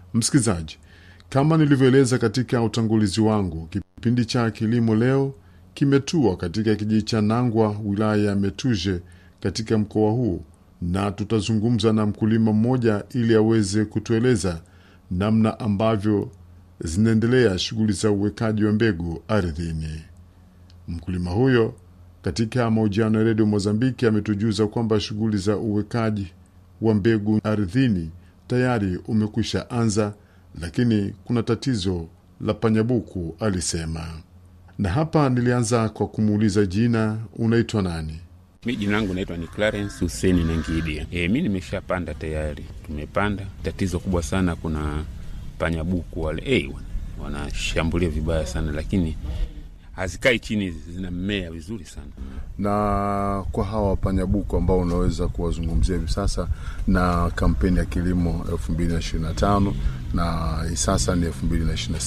Msikilizaji, kama nilivyoeleza katika utangulizi wangu, kipindi cha kilimo leo kimetua katika kijiji cha Nangwa, wilaya ya Metuje, katika mkoa huu, na tutazungumza na mkulima mmoja ili aweze kutueleza namna ambavyo zinaendelea shughuli za uwekaji wa mbegu ardhini. Mkulima huyo katika mahojiano ya redio Mozambiki ametujuza kwamba shughuli za uwekaji wa mbegu ardhini tayari umekwisha anza, lakini kuna tatizo la panyabuku, alisema. Na hapa nilianza kwa kumuuliza jina, unaitwa nani? Mi jina langu naitwa ni Clarence Huseni Nangidia. E, mi nimeshapanda tayari, tumepanda. Tatizo kubwa sana, kuna panyabuku wale e, wanashambulia vibaya sana, lakini hazikai chini, zinamea vizuri sana. Na kwa hawa panyabuku ambao unaweza kuwazungumzia hivi sasa na kampeni ya kilimo elfu mbili na ishirini na tano na sasa ni elfu mbili na ishirini na